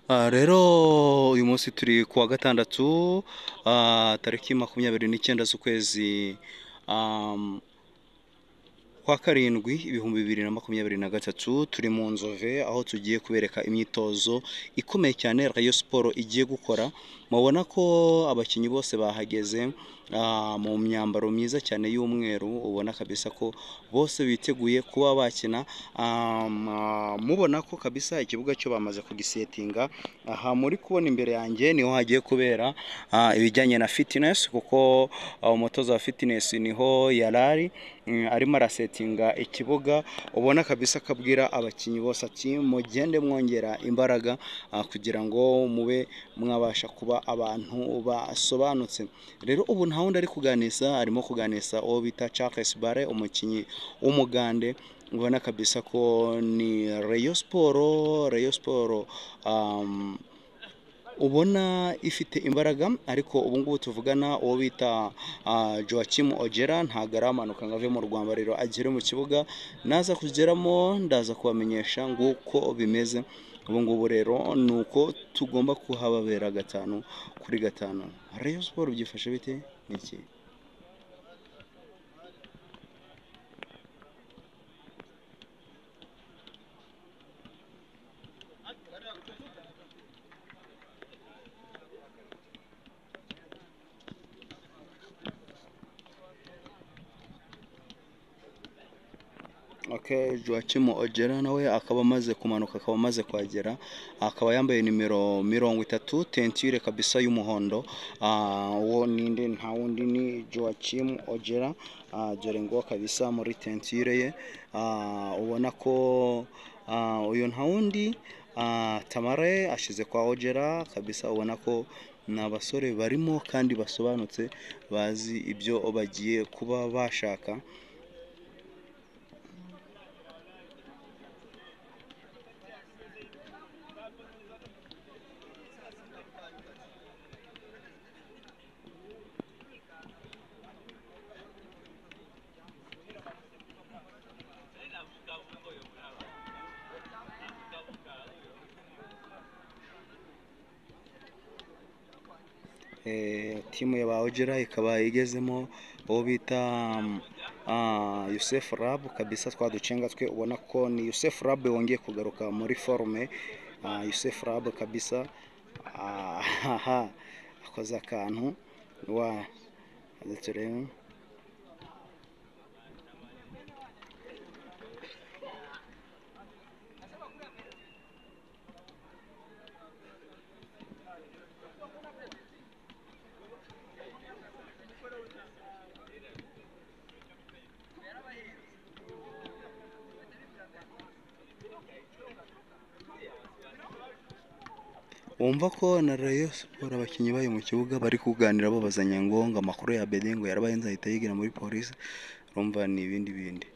Ah, rero uyu munsi turi ku wa gatandatu ah, tariki makumyabiri n'icyenda z'ukwezi am, kwa karindwi ibihumbi bibiri na makumyabiri na gatatu turi mu nzove aho tugiye kubereka imyitozo ikomeye cyane Rayon Sport igiye gukora mubona ko abakinnyi bose bahageze ah, mu myambaro myiza cyane y'umweru ubona kabisa ko bose biteguye kuba bakina am, ah, mubona ko kabisa ikibuga cyo bamaze kugisetinga aha muri kubona imbere yanjye niho hagiye kubera ah, ibijyanye na fitness kuko ah, umutoza wa fitness niho yarari mm, arimo arasetinga ikibuga ubona kabisa ko abwira abakinnyi bose ati mugende mwongera imbaraga ah, kugira ngo mube mwabasha kuba abantu basobanutse rero ubu nta wundi ari kuganisa arimo kuganisa uwo bita Charles Bare umukinnyi w'umugande ubona kabisa ko ni Rayon Sport Rayon Sport um, ubona ifite imbaraga ariko ubu ngubu tuvugana uwo bita ah, Joachim Ojera ntabwo aramanuka ngo ave mu rwambariro agere mu kibuga naza kugeramo ndaza kubamenyesha nguko bimeze ubu ngubu rero ni uko tugomba kuhababera gatanu kuri gatanu Rayon Sport byifashe bite ni iki Okay, Joachim Ojera nawe akaba amaze kumanuka akaba amaze kuhagera akaba yambaye nimero mirongo itatu tentire kabisa y'umuhondo Ah, uwo ninde nta wundi ni Joachim Ojera Ah, dore ngo kabisa muri tentire ye Ah, ubona ko ah, uyu nta wundi ah, Tamare ashize kwa Ojera kabisa ubona ko ni abasore barimo kandi basobanutse bazi ibyo bagiye kuba bashaka Eh, timu ya ba Ojera ikaba igezemo uwo bita um, ah, Youssef Rab kabisa twa ducenga twe ubona ko ni Youssef Rab wongeye kugaruka muri forume ah, Youssef Rab kabisa ah, aha, akoze akantu wa reka turebe wumva ko na Rayon Sport abakinnyi bayo mu kibuga bari kuganira babazanya ngo ngo amakuru ya Bede ngo yarabahenze ahita yigira muri polisi urumva ni ibindi bindi